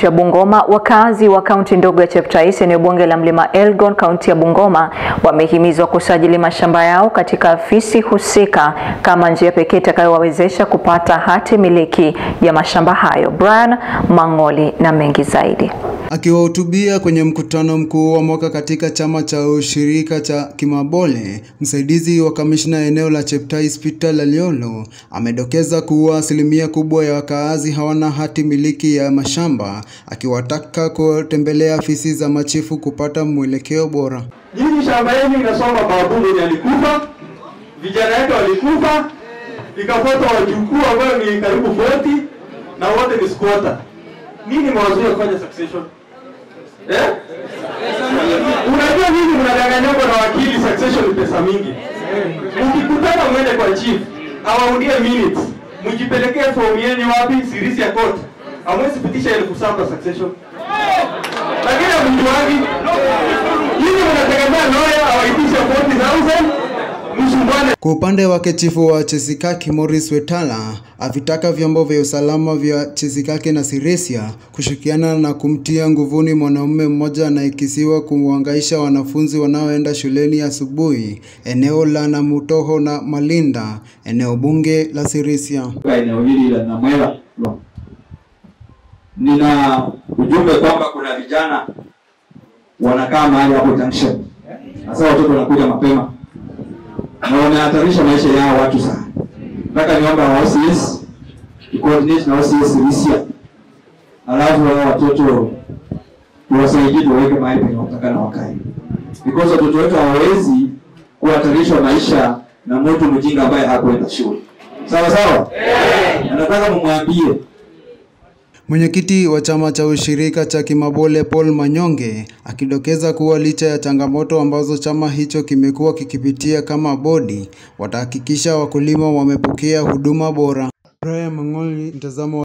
ya Bungoma, wakazi wa kaunti ndogo ya Cheptais, eneo bunge la Mlima Elgon, kaunti ya Bungoma, wamehimizwa kusajili mashamba yao katika afisi husika kama njia pekee itakayowawezesha kupata hati miliki ya mashamba hayo. Brian Mang'oli na mengi zaidi. Akiwahutubia kwenye mkutano mkuu wa mwaka katika chama cha ushirika cha Kimabole, msaidizi wa kamishna eneo la Cheptais Peter Laliolo amedokeza kuwa asilimia kubwa ya wakaazi hawana hati miliki ya mashamba, akiwataka kutembelea afisi za machifu kupata mwelekeo bora. Nyinyi shamba yenu inasoma babu mwenye alikufa, vijana yake walikufa, ikafuata wajukuu ambayo ni karibu 40 na wote ni squatter. Nini mawazo ya kufanya succession? Eh? Unajua nini mnadanganywa na wakili succession ni pesa mingi. Mkikutana mwende kwa chief, awaundie minutes. Mjipelekee form yenu wapi? Sirisi ya court. Hamwezi pitisha elfu saba succession. Lakini hamjuangi. Nyinyi mnategemea lawyer awaitishe 40,000 msumbwane. Kwa upande wake chifu wa Chesikaki Morris Wetala avitaka vyombo vya usalama vya Chesikaki na Sirisia kushirikiana na kumtia nguvuni mwanaume mmoja anayekisiwa kuwahangaisha wanafunzi wanaoenda shuleni asubuhi eneo la Namutoho na Malinda, eneo bunge la Sirisia. katika eneo hili la Namwela. Nina ujumbe kwamba kuna vijana wanakaa mahali hapo junction, hasa watoto wanakuja mapema na wanahatarisha maisha yao watu sana. Nataka niomba wa OCS coordinate na OCS Sirisia, alafu hao watoto tuwasaidie, tuwaweke mahali penye watakana wakae, because watoto wetu hawawezi kuhatarishwa maisha na mtu mjinga ambaye hakwenda shule. Sawa sawa, na nataka mumwambie Mwenyekiti wa chama cha ushirika cha Kimabole Paul Manyonge akidokeza kuwa licha ya changamoto ambazo chama hicho kimekuwa kikipitia kama bodi, watahakikisha wakulima wamepokea huduma bora. Brian Mang'oli, mtazamo wa